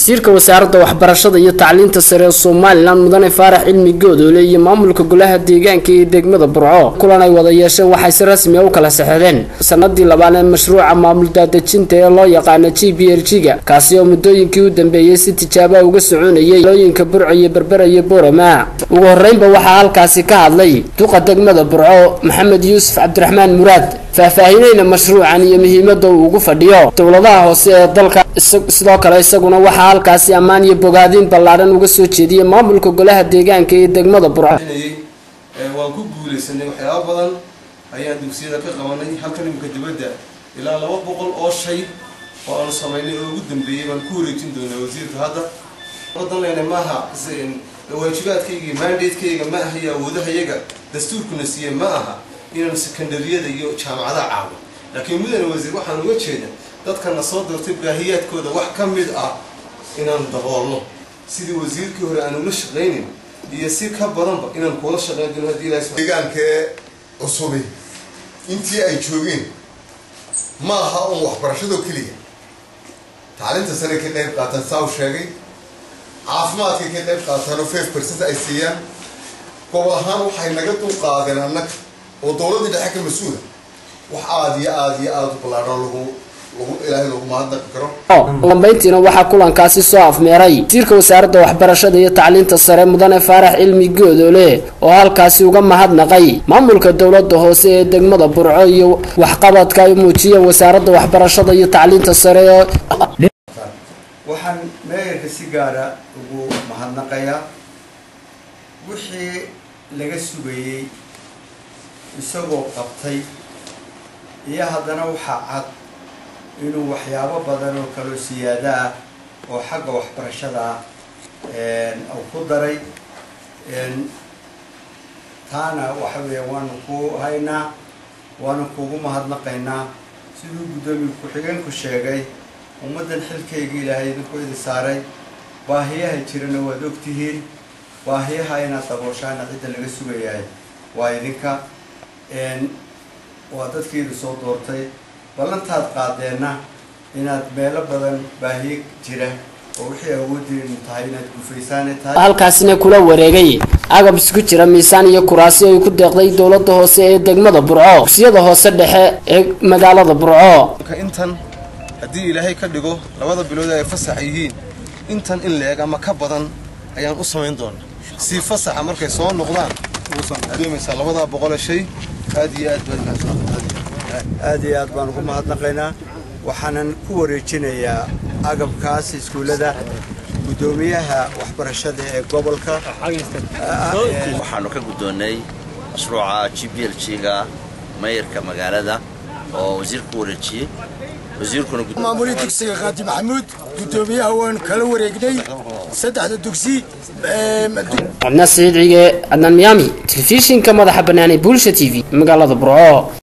wasiirka wasaaradda waxbarashada iyo tacliinta sare ee somalilan mudane faarax cilmi goodoole iyo maamulka golaha deegaanka ee degmada burco kulan ay wada yeesheen waxay si rasmi a u kala saxeexdeen sanadii labaad ee mashruuca maamul daadejinta ee loo yaqaano g b r g-ga kaasi oo muddooyinkii u dambeeyey si tijaabaa uga soconayay looyinka burco iyo berbera iyo boorama ugu horeynba waxaa halkaasi ka hadlay duqa degmada burco maxamed yuusuf cabdiraxmaan muraad faahfaahinayna mashruucan iyo muhiimada uu ugu fadhiyo dowladaha hoose ee dalka sidoo kale isaguna waxaa halkaasi ammaan iyo bogaadin ballaadhan uga soo jeediyay maamulka golaha deegaanka ee degmada burco waan ku guulaysanay waxyaaba badan ayaan dugsiyada ka qabanay halkan imika dibadda ilaa laba boqol oo shay oo aanu samaynay oo ugu dambeeyey baan ku wareejin doonaa wasiirka hadda wadan lena maaha waajibaadkayga mandatekayga ma aha iyo awoodahayaga dastuurkuna siiye ma aha inaan sekondariyada iyo jaamacadaha caawin laakiin mudane wasiir waxaan uga jeeda dadkana soo doortay baahiyaadkooda wax ka mid ah inaan daboolno sidii wasiirkii hore aan ula shaqaynin iyo si ka badanba inaan kuula shaqayn doono haddii ilahay deegaankee cusubi intii ay joogeen ma aha un waxbarashado keliya tacliinta sare ka qayb qaataan saa u sheegay caafimaadkay ka qayb qaataanoo five percent ay siiyaan gobol ahaan waxay naga dul qaadeen annaga oo dowladda dhexe ka mas-uula wax aada iyo aada iyo aada u ballaadhan lagu ilaahay lagu mahadnaqi karo dambeyntiina waxaa kulankaasi soo afmeeray wasiirka wasaaradda waxbarashada iyo tacliinta sare mudane faarax cilmi goodoole oo halkaasi uga mahadnaqay maamulka dowlada hoose ee degmada burco iyo waxqabadka ay muujiya wasaaradda waxbarashada iyo tacliinta sare waxaan meeyarka si gaara ugu mahadnaqayaa wixii laga sugayey isagoo qabtay iyo haddana waxaa cad inuu waxyaabo badan oo kaloo siyaada ah oo xagga waxbarashada ah uu ku daray taana waxa weeya waanu ku haynaa waanu kugu mahadnaqaynaa siduu guddoomiye ku-xigeenku sheegay ummaddan xilkayga ilaahay idinku idi saaray baahiyaha jirana waad ogtihiin baahiyaha inaad dabooshaana cidda laga sugayahay waa idinka waa dadkiidu soo doortay ballantaad qaadeenna inaad meelo badan baahiye jira oo wixii awooddeenu tahay inaad gufaysaana tahay halkaasina kula wareegay agab isku jira miisaan iyo kuraasi ay ku deeqday dowlada hoose ee degmada burco dugsiyada hoose dhexe ee magaalada burco intan haddii ilaahay ka dhigo labada bilood ay fasax yihiin intan in la-eg ama ka badan ayaan u samayn doonaa si fasaxa markay soo noqdaan doomaysaa labadaa boqole shay aad iyo aad baad aad iyo aad baan ugu mahadnaqaynaa waxaanan ku wareejinayaa agabkaas iskuullada guddoomiyaha waxbarashada ee gobolka waxaanu ka guddoonnay mashruuca g b l g-ga mayarka magaalada oo wasiirka ku wareejiyey maamulii dugsiga qaadi maxamuud guddoomiyaha waan kala wareegnay saddexda dugsi cabdina siciid cige adnaan miyaami telefishinka madaxa banaanee bulsha t v magaalada burco